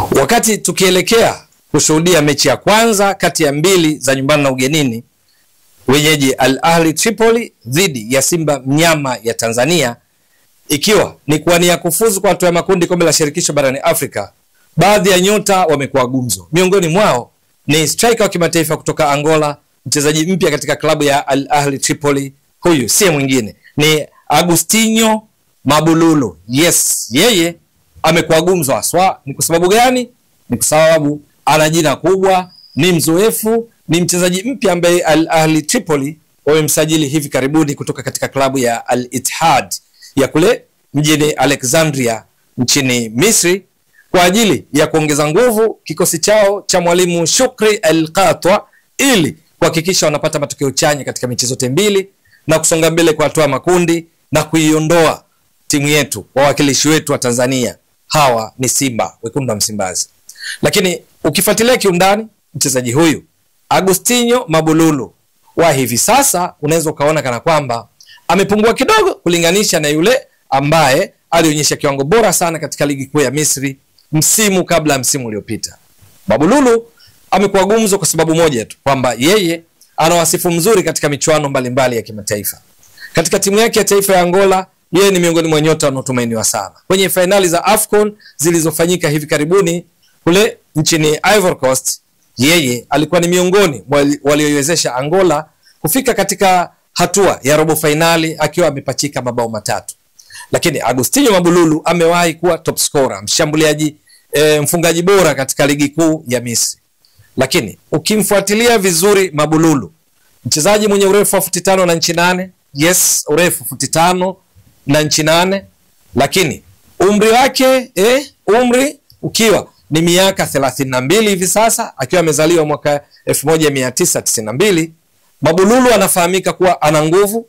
Wakati tukielekea kushuhudia mechi ya kwanza kati ya mbili za nyumbani na ugenini, wenyeji Al Ahli Tripoli dhidi ya Simba mnyama ya Tanzania, ikiwa ni kuwania kufuzu kwa hatua ya makundi kombe la shirikisho barani Afrika, baadhi ya nyota wamekuwa gumzo. Miongoni mwao ni striker wa kimataifa kutoka Angola, mchezaji mpya katika klabu ya Al Ahli Tripoli. Huyu si mwingine ni Agustinho Mabululu. Yes, yeye amekuwa gumzo haswa. Ni kwa sababu gani? Ni kwa sababu ana jina kubwa, ni mzoefu, ni mchezaji mpya ambaye Al Ahli Tripoli wamemsajili hivi karibuni kutoka katika klabu ya Al Ittihad ya kule mjini Alexandria nchini Misri kwa ajili ya kuongeza nguvu kikosi chao cha mwalimu Shukri El Qatwa ili kuhakikisha wanapata matokeo chanya katika mechi zote mbili na kusonga mbele kwa hatua makundi na kuiondoa timu yetu wawakilishi wetu wa Tanzania hawa ni Simba wekundu wa Msimbazi. Lakini ukifuatilia kiundani, mchezaji huyu Agustinho Mabululu wa hivi sasa unaweza ukaona kana kwamba amepungua kidogo kulinganisha na yule ambaye alionyesha kiwango bora sana katika ligi kuu ya Misri msimu kabla ya msimu uliopita. Mabululu amekuwa gumzo kwa sababu moja tu kwamba yeye ana wasifu mzuri katika michuano mbalimbali ya kimataifa. Katika timu yake ya taifa ya Angola, yeye ni miongoni mwa nyota wanaotumainiwa sana. Kwenye fainali za AFCON zilizofanyika hivi karibuni kule nchini Ivory Coast, yeye alikuwa ni miongoni walioiwezesha Angola kufika katika hatua ya robo fainali akiwa amepachika mabao matatu. Lakini Agustinho Mabululu amewahi kuwa top scorer, mshambuliaji e, mfungaji bora katika ligi kuu ya Misri. Lakini ukimfuatilia vizuri Mabululu, mchezaji mwenye urefu wa futi tano na nchi nane yes, urefu futi tano na nchi nane, lakini umri wake eh, umri ukiwa ni miaka thelathini na mbili hivi sasa, akiwa amezaliwa mwaka elfu moja mia tisa tisini na mbili. Mabululu anafahamika kuwa ana nguvu,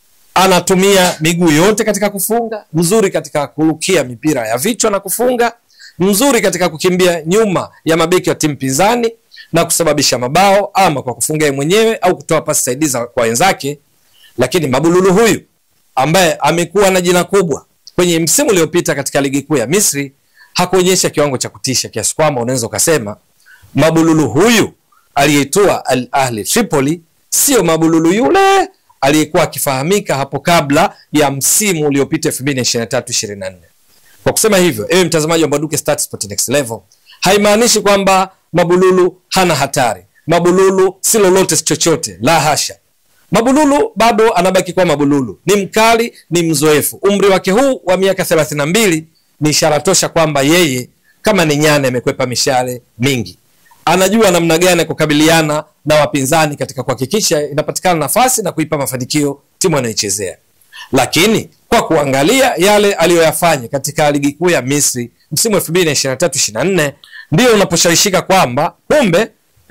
anatumia miguu yote katika kufunga, mzuri katika kurukia mipira ya vichwa na kufunga, mzuri katika kukimbia nyuma ya mabeki wa timu pinzani na kusababisha mabao ama kwa kufunga yeye mwenyewe au kutoa pasi saidizi kwa wenzake. Lakini Mabululu huyu ambaye amekuwa na jina kubwa kwenye msimu uliopita katika ligi kuu ya Misri hakuonyesha kiwango cha kutisha kiasi kwamba unaweza ukasema Mabululu huyu aliyetua Al Ahli Tripoli sio Mabululu yule aliyekuwa akifahamika hapo kabla ya msimu uliopita 2023 24. Kwa kusema hivyo, ewe mtazamaji wa Mbwaduke Stats Sport Next Level, haimaanishi kwamba Mabululu hana hatari. Mabululu si lolote si chochote, la hasha. Mabululu bado anabaki kuwa Mabululu, ni mkali, ni mzoefu. Umri wake huu wa miaka 32 ni ishara tosha kwamba yeye kama ni nyani amekwepa mishale mingi, anajua namna gani ya kukabiliana na wapinzani katika kuhakikisha inapatikana nafasi na kuipa mafanikio timu anayoichezea. Lakini kwa kuangalia yale aliyoyafanya katika ligi kuu ya Misri msimu 2023 24 ndio unaposhawishika kwamba kumbe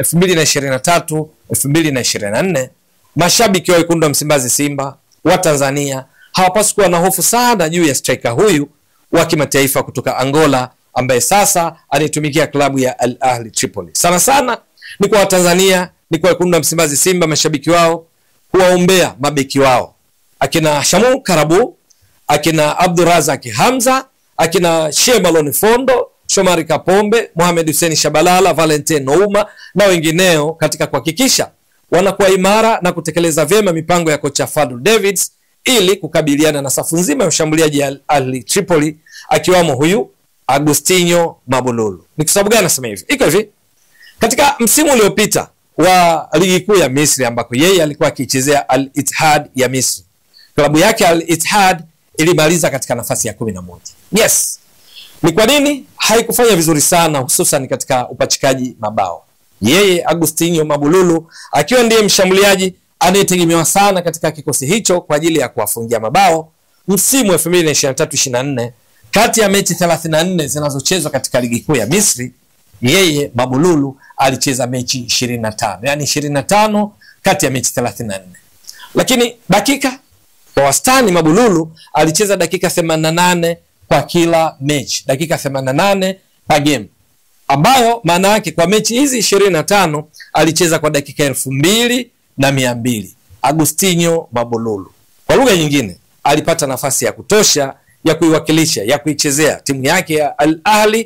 2023 2024 mashabiki wa wekundu wa Msimbazi Simba wa Tanzania hawapaswi kuwa na hofu sana juu ya striker huyu wa kimataifa kutoka Angola ambaye sasa anaitumikia klabu ya Al Ahli Tripoli. Sana sana ni kwa Watanzania, ni kwa wekundu wa Msimbazi Simba, mashabiki wao kuwaombea mabeki wao akina Shamu Karabu, akina Abdurazak Hamza, akina Shemalon Fondo, Shomari Kapombe, Mohamed Hussein Shabalala, Valentin Nouma na wengineo katika kuhakikisha wanakuwa imara na kutekeleza vyema mipango ya kocha Fadlu Davids ili kukabiliana na safu nzima ya ushambuliaji ya Al Ahli Tripoli akiwamo huyu Agustinho Mabululu. Ni kwa sababu gani nasema hivi? Iko hivi. Katika msimu uliopita wa ligi kuu ya Misri ambako yeye alikuwa akichezea Al Ittihad ya Misri. Klabu yake Al Ittihad ilimaliza katika nafasi ya kumi na moja. Yes. Ni kwa nini haikufanya vizuri sana hususan katika upachikaji mabao? Yeye Agustinho Mabululu akiwa ndiye mshambuliaji anayetegemewa sana katika kikosi hicho kwa ajili ya kuwafungia mabao msimu 2023-24 kati ya mechi 34 zinazochezwa katika ligi kuu ya Misri, yeye Mabululu alicheza mechi 25, yani 25 kati ya mechi 34. Lakini dakika kwa wastani Mabululu alicheza dakika 88 kwa kila mechi, dakika 88 pa game, ambayo maana yake kwa mechi hizi 25 alicheza kwa dakika elfu mbili na mia mbili. Agustinho Mabululu, kwa lugha nyingine, alipata nafasi ya kutosha ya kuiwakilisha ya kuichezea timu yake ya Al Ahli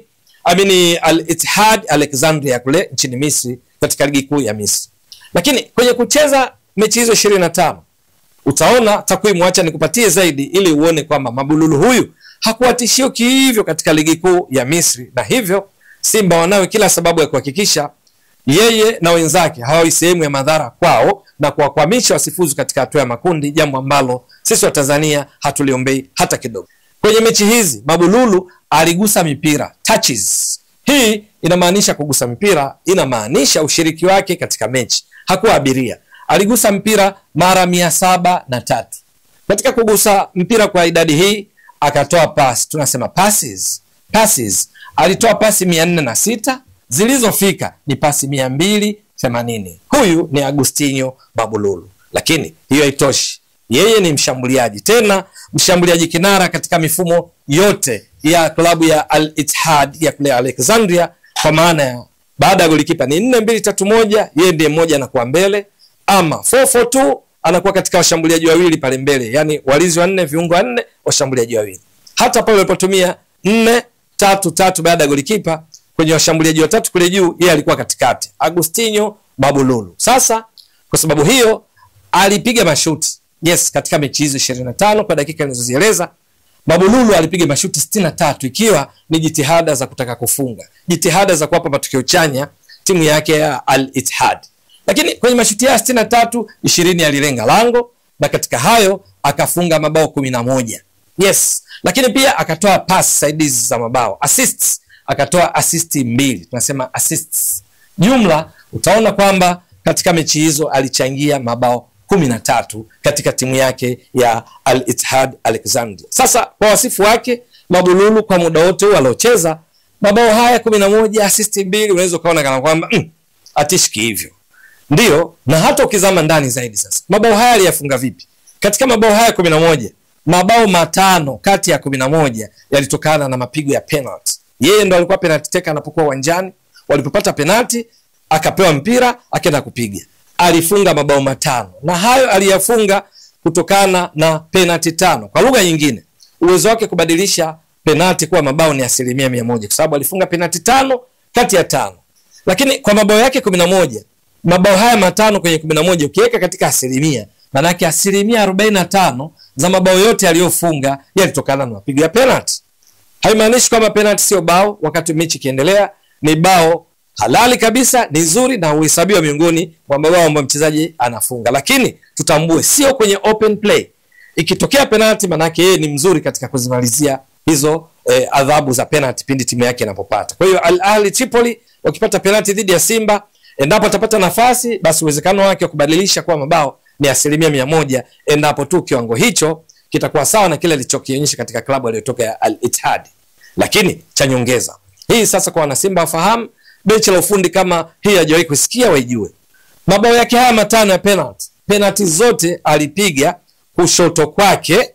amini Al Ittihad Alexandria kule nchini Misri katika ligi kuu ya Misri. Lakini kwenye kucheza mechi hizo ishirini na tano utaona takwimu, acha nikupatie zaidi ili uone kwamba Mabululu huyu hakuwa tishio kihivyo katika ligi kuu ya Misri, na hivyo Simba wanawe kila sababu ya kuhakikisha yeye na wenzake hawawi sehemu ya madhara kwao na kuwakwamisha wasifuzu katika hatua ya makundi, jambo ambalo sisi wa Tanzania hatuliombei hata kidogo. Kwenye mechi hizi Mabululu aligusa mipira touches. Hii inamaanisha kugusa mipira, inamaanisha ushiriki wake katika mechi. Hakuwa abiria, aligusa mpira mara mia saba na tatu. Katika kugusa mpira kwa idadi hii akatoa pasi, tunasema passes. Passes alitoa pasi mia nne na sita zilizofika ni pasi mia mbili themanini. Huyu ni Agustinho Mabululu, lakini hiyo haitoshi. Yeye ni mshambuliaji, tena mshambuliaji kinara katika mifumo yote ya klabu ya Al Ittihad ya kule Alexandria, kwa maana ya baada ya golikipa ni nne mbili tatu moja, yeye ndiye mmoja anakuwa mbele, ama 442 anakuwa katika washambuliaji wawili pale mbele, yani walinzi wanne, viungo wanne, washambuliaji wawili. Hata pale walipotumia nne tatu tatu baada ya golikipa kwenye washambuliaji watatu kule juu, yeye alikuwa katikati, Agustinho Mabululu. Sasa kwa sababu hiyo alipiga mashuti yes, katika mechi hizo 25 kwa dakika nilizozieleza, Mabululu alipiga mashuti 63 ikiwa ni jitihada za kutaka kufunga, jitihada za kuwapa matokeo chanya timu yake ya Al Ittihad. Lakini kwenye mashuti haya 63, 20 alilenga lango na katika hayo akafunga mabao 11. Yes, lakini pia akatoa pass saidizi za mabao assists, akatoa assist mbili, tunasema assists. Jumla utaona kwamba katika mechi hizo alichangia mabao kumi na tatu katika timu yake ya Al Ittihad Alexandria. Sasa kwa wasifu wake Mabululu kwa muda wote huu aliocheza mabao haya kumi na moja assist mbili, unaweza ukaona kana kwamba mm, atishiki hivyo ndio, na hata ukizama ndani zaidi sasa, mabao haya aliyafunga vipi? Katika mabao haya kumi na moja mabao matano kati ya kumi na moja yalitokana na mapigo ya penalty. Yeye ndo alikuwa penalty taker anapokuwa uwanjani. Walipopata penalty, akapewa mpira akaenda kupiga, alifunga mabao matano, na hayo aliyafunga kutokana na penalty tano. Kwa lugha nyingine, uwezo wake kubadilisha penalty kuwa mabao ni asilimia mia moja kwa sababu alifunga penalty tano kati ya tano. Lakini kwa mabao yake kumi na moja mabao haya matano kwenye kumi na moja ukiweka katika asilimia, maanake asilimia arobaini na tano za mabao yote aliyofunga yalitokana na mapigo ya penalty. Haimaanishi kwamba penalty sio bao. Wakati mechi ikiendelea, ni bao halali kabisa, ni zuri na huhesabiwa miongoni mwa mabao ambayo mchezaji anafunga, lakini tutambue, sio kwenye open play. Ikitokea penalty, maanake yeye ni mzuri katika kuzimalizia hizo eh, adhabu za penalty pindi timu yake inapopata. Kwa hiyo Al Ahli Tripoli wakipata penalty dhidi ya Simba, endapo atapata nafasi, basi uwezekano wake wa kubadilisha kuwa mabao ni asilimia mia moja endapo tu kiwango hicho kitakuwa sawa na kile alichokionyesha katika klabu aliyotoka ya Al Ittihad. Lakini cha nyongeza hii sasa, kwa wanasimba wafahamu, benchi la ufundi kama hii hajawahi kusikia, waijue mabao yake haya matano ya penalty, penalty zote alipiga kushoto kwake,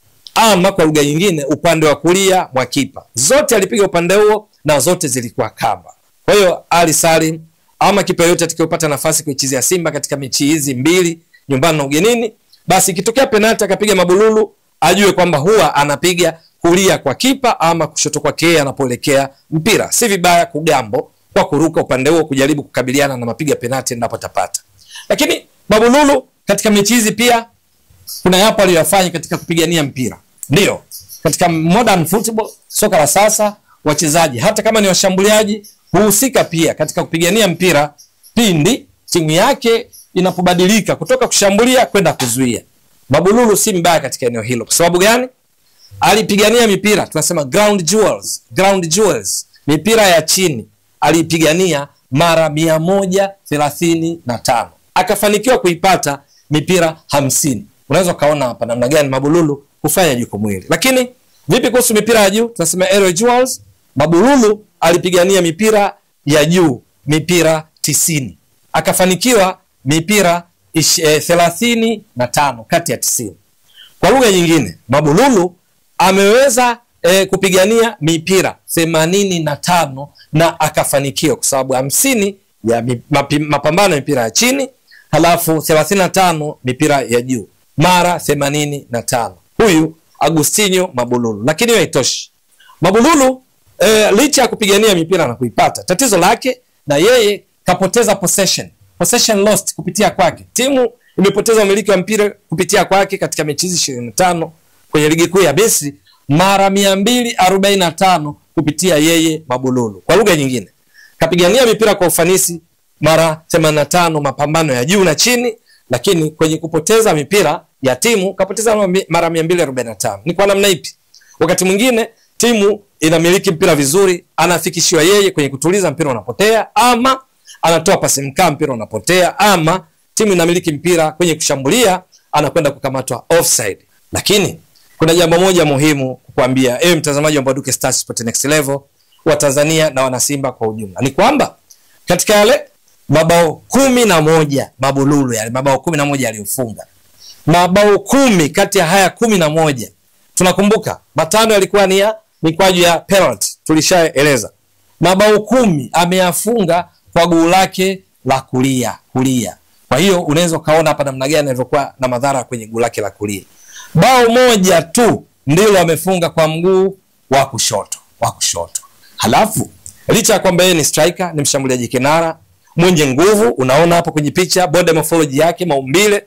ama kwa lugha nyingine upande wa kulia mwa kipa, zote alipiga upande huo na zote zilikuwa kamba. Kwa hiyo Ali Salim ama kipa yoyote atakayopata nafasi kuichezea Simba katika mechi hizi mbili nyumbani na ugenini, basi ikitokea penalti akapiga Mabululu ajue kwamba huwa anapiga kulia kwa kipa ama kushoto kwake yeye anapoelekea mpira. Si vibaya kugambo kwa kuruka upande huo kujaribu kukabiliana na mapiga penalti endapo atapata. Lakini Mabululu katika mechi hizi pia kuna yapo aliyoyafanya katika kupigania mpira. Ndio, katika modern football, soka la sasa, wachezaji hata kama ni washambuliaji huhusika pia katika kupigania mpira pindi timu yake inapobadilika kutoka kushambulia kwenda kuzuia. Mabululu si mbaya katika eneo hilo. Kwa sababu gani? Alipigania mipira tunasema ground jewels, ground jewels, mipira ya chini aliipigania mara mia moja thelathini na tano akafanikiwa kuipata mipira hamsini. Unaweza ukaona hapa namna gani Mabululu hufanya jukumu hili. Lakini vipi kuhusu mipira ya juu? Tunasema aerial jewels. Mabululu alipigania mipira ya juu mipira tisini akafanikiwa mipira thelathini na tano kati ya tisini. Kwa lugha nyingine, Mabululu ameweza e, kupigania mipira themanini na tano na akafanikiwa, kwa sababu hamsini ya mapi, mapambano ya mipira ya chini halafu thelathini na tano mipira ya juu mara themanini na tano. Huyu Agustinho Mabululu. Lakini hiyo haitoshi. Mabululu e, licha ya kupigania mipira na kuipata, tatizo lake na yeye kapoteza possession, possession lost kupitia kwake. Timu imepoteza umiliki wa mpira kupitia kwake katika mechi hizi ishirini na tano kwenye ligi kuu ya Misri mara mia mbili arobaini na tano kupitia yeye Mabululu. Kwa lugha nyingine, kapigania mipira kwa ufanisi mara 85 mapambano ya juu na chini, lakini kwenye kupoteza mipira ya timu kapoteza mara 245. Ni kwa namna ipi? Wakati mwingine timu inamiliki mpira vizuri, anafikishiwa yeye kwenye kutuliza mpira unapotea, ama anatoa pasi mkaa mpira unapotea, ama timu inamiliki mpira kwenye kushambulia, anakwenda kukamatwa offside. Lakini kuna jambo moja muhimu kukwambia ewe mtazamaji wa Mbwaduke Stars Sport Next Level wa Tanzania na wanasimba kwa ujumla, ni kwamba katika yale mabao kumi na moja Mabululu yale mabao kumi na moja aliyofunga, mabao kumi kati ya haya kumi na moja tunakumbuka matano yalikuwa ni ya mikwaju ya penalty, tulishaeleza. Mabao kumi ameyafunga kwa guu lake la kulia kulia. Kwa hiyo unaweza ukaona hapa namna gani alivyokuwa na madhara kwenye guu lake la kulia. Bao moja tu ndilo amefunga kwa mguu wa kushoto wa kushoto. Halafu licha ya kwamba yeye ni striker, ni mshambuliaji kinara mwenye nguvu, unaona hapo kwenye picha body morphology yake, maumbile,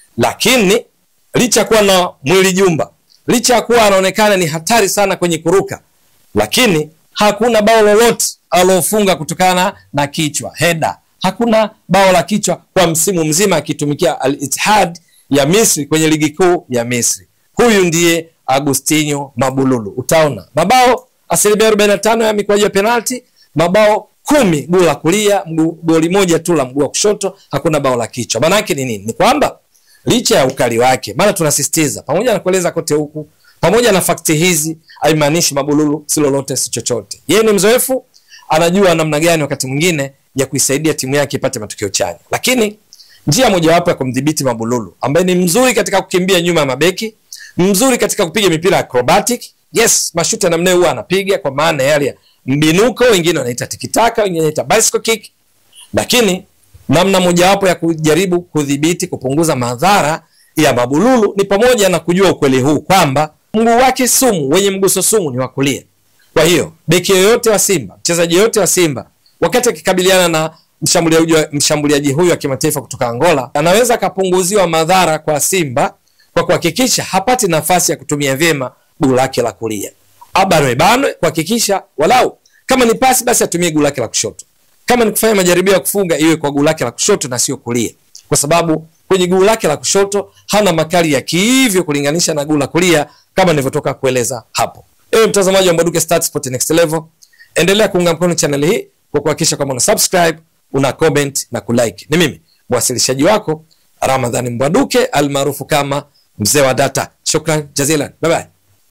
lakini licha ya kuwa na mwili jumba, licha ya kuwa anaonekana ni hatari sana kwenye kuruka, lakini hakuna bao lolote alofunga kutokana na kichwa heda. Hakuna bao la kichwa kwa msimu mzima akitumikia Al Ittihad ya Misri kwenye ligi kuu ya Misri. Huyu ndiye Agustinho Mabululu. Utaona mabao asilimia 45 ya mikwaju ya penalti, mabao kumi guu la kulia, goli moja tu la mguu wa kushoto, hakuna bao la kichwa. Maana yake ni nini? Ni kwamba licha ya ukali wake, maana tunasisitiza pamoja na kueleza kote huku, pamoja na fakti hizi, haimaanishi Mabululu si lolote si chochote. Yeye ni mzoefu, anajua namna gani wakati mwingine ya kuisaidia timu yake ipate matokeo chanya, lakini njia mojawapo ya kumdhibiti Mabululu ambaye ni mzuri katika kukimbia nyuma ya mabeki, mzuri katika kupiga mipira acrobatic. Yes, mashuti namna huwa anapiga kwa maana yale ya mbinuko, wengine wanaita tikitaka, wengine wanaita bicycle kick, lakini namna mojawapo ya kujaribu kudhibiti kupunguza madhara ya Mabululu ni pamoja na kujua ukweli huu kwamba mguu wake sumu, wenye mguso sumu ni wa kulia. Kwa hiyo beki yoyote wa Simba, mchezaji yoyote wa Simba wakati akikabiliana na mshambuliaji mshambuliaji huyu wa kimataifa kutoka Angola anaweza akapunguziwa madhara kwa Simba kwa kuhakikisha hapati nafasi ya kutumia vyema guu lake la kulia. Abanwe banwe kuhakikisha walau kama ni pasi basi atumie guu lake la kushoto. Kama ni kufanya majaribio ya kufunga iwe kwa guu lake la kushoto na sio kulia. Kwa sababu kwenye guu lake la kushoto hana makali ya kihivyo kulinganisha na guu la kulia kama nilivyotoka kueleza hapo. Ewe mtazamaji wa Mbwaduke Stats Sport Next Level, endelea kuunga mkono channel hii kwa kuhakikisha kwamba una subscribe, una comment na kulike. Ni mimi mwasilishaji wako Ramadhani Mbwaduke almaarufu kama mzee wa data. Shukran jazilan, bye bye.